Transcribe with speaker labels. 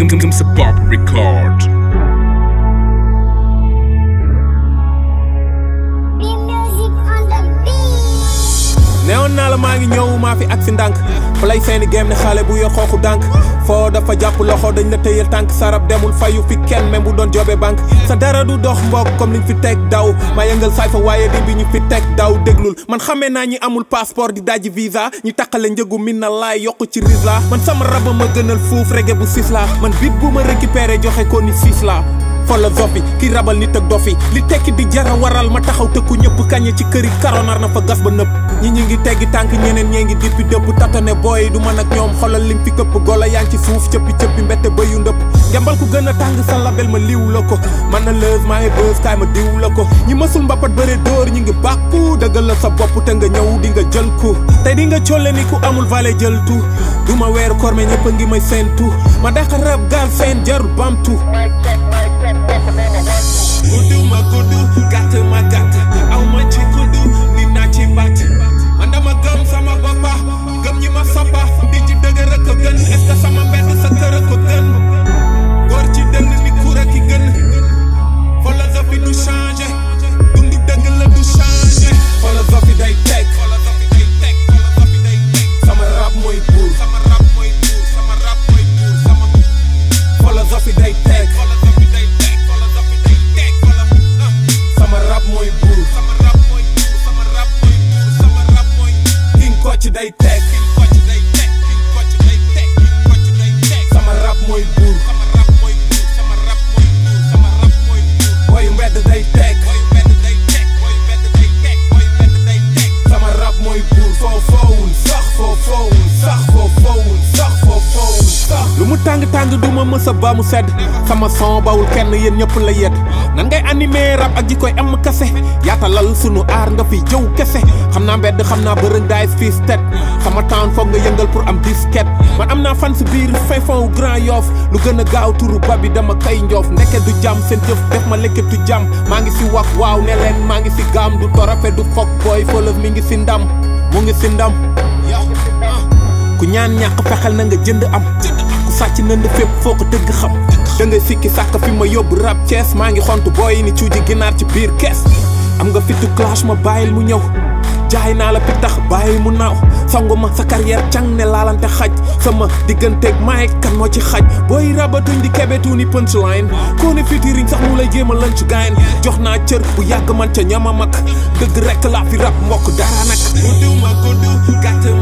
Speaker 1: Gumsa Pop Record.
Speaker 2: Be music on the beat.
Speaker 3: neewoon naa la maa ngi ñëw maa fi ak si ndànk play seeni game ne xale bu yor xooxu dànk foo dafa jàpp loxo dañ la tëyal tànk sarab demul fayu fi kenn même bu doon jobe banque sa dara du dox mbokk comme liñ fi teg daw maa yëngal saay fa waaye di bi ñu fi teg daw déglul man xamee naa ñi amul passeport di dajji visa ñi taqale njëgu min na laay yokk ci risla man sama raba ma gënal fuuf rege bu sis la man bit bu ma récupéré joxe ko ni sis la philosophie ki rabal nit ak dofi li tekki di jara waral ma taxaw tëkku ñëpp kañe ci këri karonar na fa gas ba nëpp ñi ñi ngi teggi tànk ñeneen ñee ngi dippi dëpp tatane booy du man ak ñoom xolal lim fi këpp golo yaa ngi ci suuf cëppi cëppi mbette ba yu ndëpp ngembal ku gën a tàng sa label ma liw la ko man na lëz maa ngi bës kaay ma diw la ko ñi mësul mbapat bëre dóor ñi ngi bàkku dëggal la sa bopp te nga ñëw di nga jël ku tey di nga colle ni ku amul vale jël tu du ma weeru koor me ñëpp a ngi may seentu ma daxa rab gaal seen jarul bamtu guddu ma guddu gàtt ma gàtt aw ma ci guddu ni naa ci batt man dama gëm sama boppa gëm ñi ma soppa di ci dëgër ak a gën est-ce que sama mbedd sa kër a ko gën góor ci dënn ni kuur ki gën philosophie du changé dundu dëgg la du changé philosophie day teg sama rap mooy buur sama rap mooy buur sama rap mooy buur sama philosophie day teg sama rap mooy buur sama rap mooy buur sama rap mooy buur sama rap mooy king kocc day teg king kocc day teg king kocc day teg king kocc day teg sama rap mooy buur sama rap mooy buur sama rap mooy buur sama rap mooy buur boyu mbedd day teg boyu mbedd day teg boyu mbedd day teg boyu mbedd day teg sama rap mooy buur foo foowul sax foo foowul sax foo foowul sax foo foowul sax lu mu tàng tàng du ma mësa ba mu sedd sama son bawul kenn yéen ñëpp la yedd nan ngay animé rap ak ji koy am kase yaatalal sunu aar nga fi jëw kese xam naa mbedd xam naa bërëng daay fii stet sama town foog nga yëngal pour am disquette man am naa fan si biir fin fond wu grand yoof lu gën a gaaw turu ba bi dama kay njoof ndeke du jàmm seen jëf def ma lekketu jàmm maa ngi si wax waaw ne leen maa ngi si gaam du torofe du fokk booy fëlëf mi ngi si ndam mu ngi si ndam ku ñaan ñàkk fexel na nga jënd am ku sàcc nënd fépp foo ko dëgg xam da ngay sikki sàkk fi ma yóbbu rap Thiès maa ngi xontu booy ni cuuji ginaar ci biir kees am nga fitu clash ma bàyyil mu ñëw jaay naa la pitax bàyyi mu naaw sangu ma sa carrière càng ne laalante xaj sama digganteeg maay kan moo ci xaj booy rabatuñ di kebetu ni punchline koo ne fitiriñ sax mu lay jéem a lunch gain jox naa cër bu yàgg man ca ñama mag dëgg rekk laa fi rap mbokk dara nag guddu ma guddu gàtt